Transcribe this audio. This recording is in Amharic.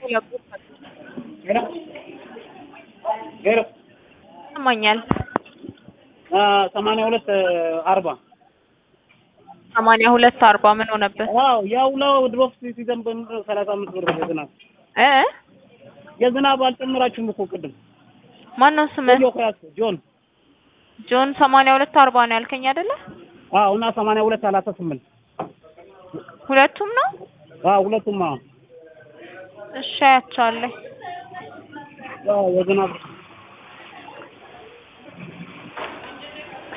ሄሎ ሄሎ ይሰማኛል። ሰማንያ ሁለት አርባ ሰማንያ ሁለት አርባ ምን ሆነበት? ዋው ያው ለድሮፕ ሲዘንብ ሰላሳ አምስት ብር የዝናብ እ የዝናብ አልጨምራችሁም እኮ ቅድም ማነው ስምህ? ዮክራስ ጆን ጆን ሰማንያ ሁለት አርባ ነው ያልከኝ አይደለ? አዎ እና ሰማንያ ሁለት ሰላሳ ስምንት ሁለቱም ነው? አዎ ሁለቱም አዎ እሺ አያቸዋለሁ። ያው የዝናብ